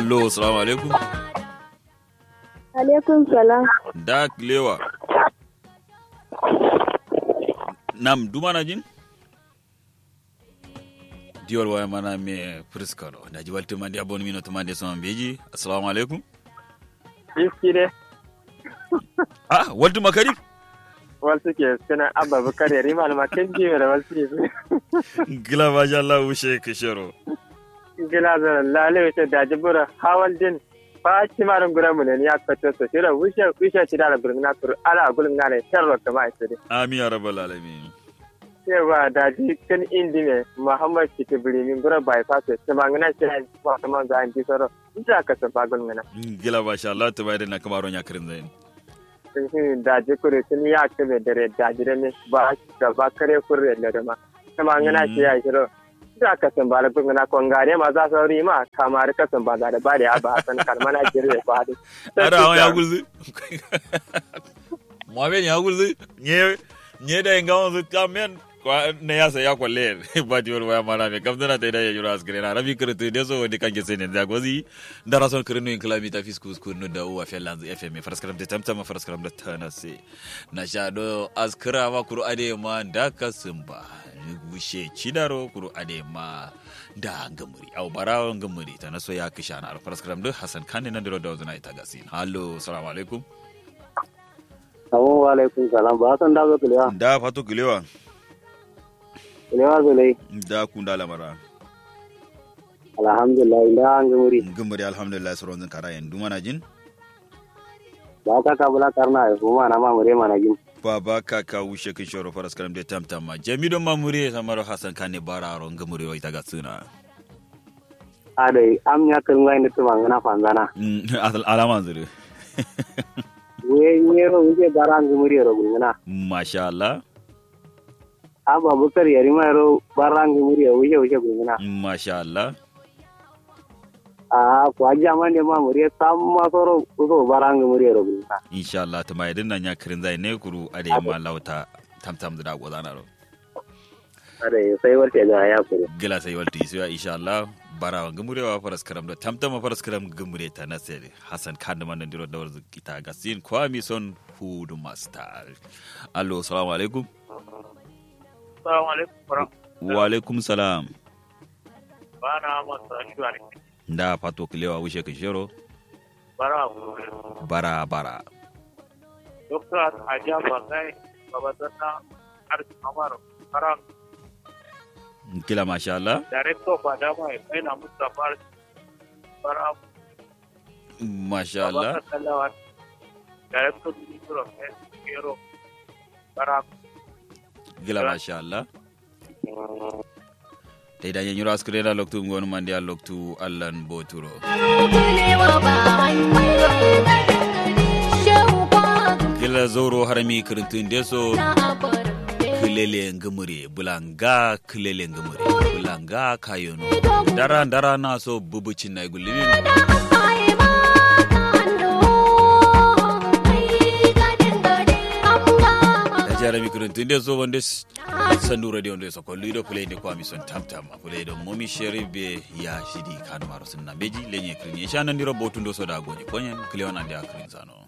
allo salamu alaikum Alaikum salam. da lewa nam dumana jin diwal waya mana me friskaro da ji walti mandi abon mino to mandi so beji assalamu alaikum Biski ne, ah walti makari wasu ke suna abba bukar yari malama kan jiwe da wasu ke gila masha Allah wushe kishero gila da lale wuce da jibura hawal din ba ci marin gura mu ne ya kwato su shira wuce wuce ci da gurin na turu ala gurin na ne tarwa kama ita dai. amin ya rabbal alamin Cewa da ji kan indi ne Muhammad Kiti Birimin gura bypass ta mangana shi ne ba ta man za a ji soro. Ita ka san bagun ngana. gila masha Allah to bai da na kamaro nya kirin zain Da ji kure sun ya kame dare da ji ne ba da ba kare kure da ma. Ta mangana shi ya shiro. da ka san ba lagun na kongare ma za su ri ma kamar ka san ba da da ba da ba san kalmana jirre ba da ara awon ya gulzi Muhammed ya gulzi nye nye da inga wanzu kamen kwa ne ya sa ya kwalle ba di wani waya mana me kam dana ta ida ya jura askire na rabi kirtu de so wadi kanke sene da gozi da rason kirinu in kilomita fiskus kunu da uwa fe lanzu fm faraskaram de tamtama faraskaram da tana se na sha do askira ma kuru ade ma da kasumba wushe cidaro kuru ade ma da gamuri au barawo gamuri ta naso ya kisha na faraskaram da hasan kane nan da da wazuna ita gasin hallo assalamu alaikum Assalamu alaikum salam ba san da zo kulewa da fato gilewa kulewa zulai da kun da lamara alhamdulillah da an ga muri gamuri alhamdulillah sauran zan kara yanzu mana jin ba ka ka bula karna ya kuma na ma mure mana gin baba kaka wushe kin shoro faras karam de tamtama jami don mamure samaro hasan kane bararo gamuri wa ita ga suna adai am nya kan wai ne tuma ngana fanzana alama zuru we nyero uje barang ga muri ro ngana masha Allah aba bukar yari ma ro barang ga muri uje uje ngana masha Allah a ko aja man de ma muri samma soro uso barang ga muri ro ngana insha Allah ta mai dinnan ya kirin zai ne kuru ade ma lauta tamtam da gozana ro adai sai warke ga ya kuro gila sai walti sai insha Allah bara gamurewa faras karam da tamtama faras karam gamure ta na sere hasan kan da manan diro dawar kita gasin kwami son hudu master allo assalamu alaikum assalamu alaikum wa alaikum salam bana masa shuwari da fato kilewa wushe ka shiro bara bara bara doktor ajaba kai babatana arti amaro bara kila masha Allah director of adama ina mustafa bara masha Allah Kalawan, Director Minister of Health, Bureau, Barak, gila masha Allah ta idan yanyi ras kirena loktu ngonu mandi a loktu allan boturo gila zoro harami kirintun deso kilele ngumure bulanga kilele ngumure bulanga kayono dara dara na so bubucin na gulimin jarami kirintun deso wanda sandu radio wanda so kollu ido play de kwami son tamtam play do momi sheribe ya shidi kanu maro sunna beji lenye kirin ya shanan diro botundo so da goji konyen kliona dia kirin zano